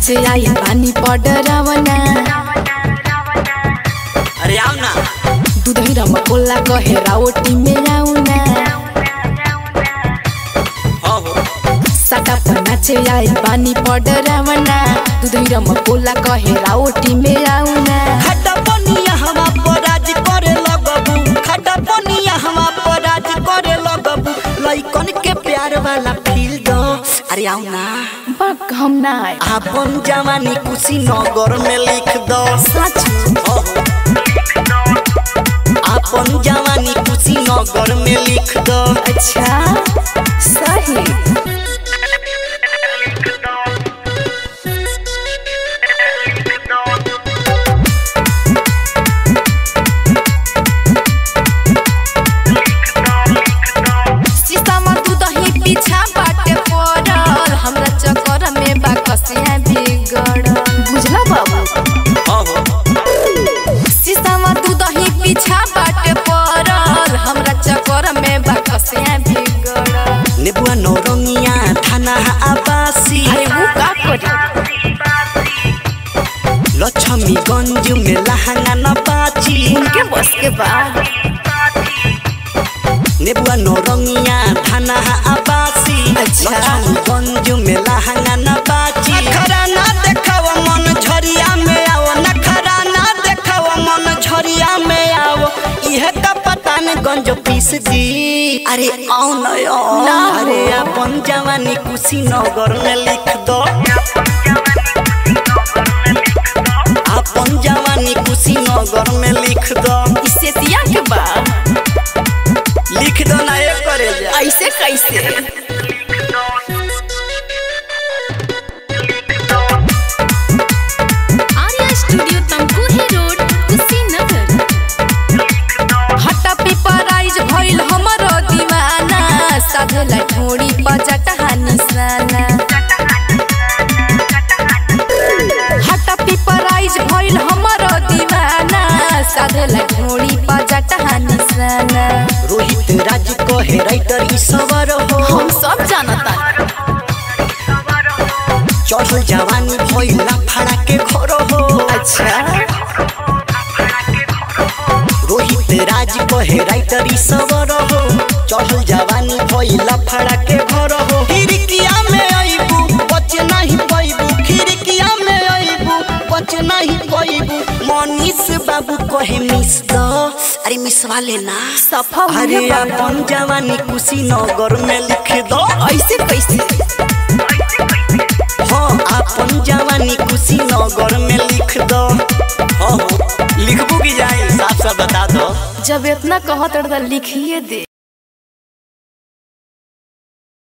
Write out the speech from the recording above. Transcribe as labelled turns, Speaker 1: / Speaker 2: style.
Speaker 1: नाचे आई पानी पडरावना
Speaker 2: अरे आओ ना
Speaker 1: दुधही रमकोला कहे रावटी में आउना
Speaker 2: हो हो
Speaker 1: साटा पर नाचे आई पानी पडरावना दुधही रमकोला कहे रावटी में आउना
Speaker 2: खड्डा पनिया हमा पर राज करे लगबू खड्डा पनिया हमा पर राज करे लगबू लइकन के प्यार वाला फील दो अरे आओ ना
Speaker 1: बक हम ना आए
Speaker 2: आपन जवानी कुशीनगर में लिख दो
Speaker 1: सच
Speaker 2: हो हो आपन जवानी कुशीनगर में लिख दो
Speaker 1: अच्छा सही शीशामा दूधही पीछा बाटे पड़ल हमरा चक्कर में बा कसिया बिगड़ बुझला बाबू
Speaker 2: हो हो
Speaker 1: शीशामा दूधही पीछा बाटे पड़ल हमरा चक्कर में बा कसिया बिगड़
Speaker 2: नेबुआ नौरंगिया थाना आबासी
Speaker 1: अरे वो का करी
Speaker 2: लक्ष्मीगंज में लहंगा न बाची
Speaker 1: उनके बस के बाद
Speaker 2: नेबुआ नौरंगिया थाना आबासी
Speaker 1: अच्छा।
Speaker 2: लक्ष्मीगंज में लहंगा न बाची नखरा ना देखाव मन झरिया में आओ नखरा ना देखाव मन झरिया में आओ इहे का पतान गंज पीस दी अरे आओ न आओ
Speaker 1: ना हो।
Speaker 2: अरे अपन जवानी कुशीनगर में लिख दो अपन जवानी कुशीनगर में लिख दो
Speaker 1: इससे सिया के बाद
Speaker 2: लिख दो ना ये करे जा
Speaker 1: ऐसे कैसे
Speaker 3: आर्या स्टूडियो तमकुही रोड कुशीनगर
Speaker 1: हटा पिपराइज भइल हमर दीवाना साधला ढोड़ी बजटा निशाना हटा पिपराइज भइल हमर दीवाना साधला ढोड़ी बजटा निशाना
Speaker 2: रोहित राज कहे राइटर ई सवर हो
Speaker 1: हम सब जानता
Speaker 2: चढ़ल जवानी भइला फाड़ा के घर हो
Speaker 1: अच्छा
Speaker 2: रोहित राज कहे राइटर ई सवर हो चढ़ल जवानी भइला फाड़ा के घर हो खिड़किया में अइबू बच नहीं पैबू खिड़किया में अइबू बच नहीं पैबू मनीष बाबू कहे मिस दो अरे मिस वाले ना
Speaker 1: सफा
Speaker 2: अरे
Speaker 1: हुए बाबा।
Speaker 2: अपन जवानी कुशीनगर में लिख दो
Speaker 1: ऐसे कैसे
Speaker 2: हाँ अपन जवानी कुशीनगर में लिख दो हाँ लिखबू की जाए साफ साफ बता दो
Speaker 1: जब इतना कहत रहा लिखिए दे